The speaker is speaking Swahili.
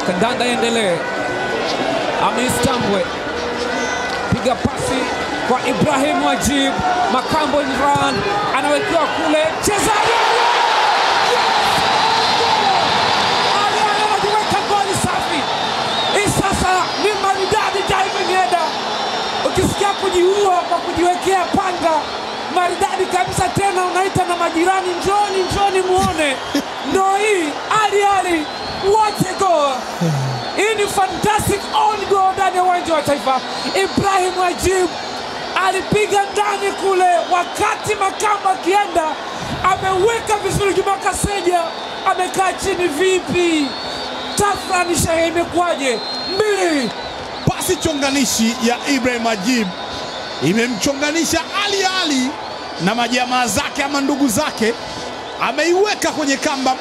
kandanda iendelee. Amistambwe piga pasi kwa Ibrahim Wajib, Makambo Imran anawekewa kule, chezaji Ali Ali anajiweka goli safi. Hii sasa ni maridadi diving header, ukisikia kujiua kwa kujiwekea panga maridadi kabisa, tena unaita na majirani, njoni njoni muone, ndo hii Ali Ali, what a goal! Hii ni fantastic on goal ndani ya uwanja wa Taifa. Ibrahim Wajib alipiga ndani kule, wakati Makamba akienda ameweka vizuri. Juma Kaseja amekaa chini, vipi? Tafrani Shehe, imekuwaje? mbili Pasi chonganishi ya Ibrahim Ajib imemchonganisha Ali Ali na majamaa zake ama ndugu zake, ameiweka kwenye kamba.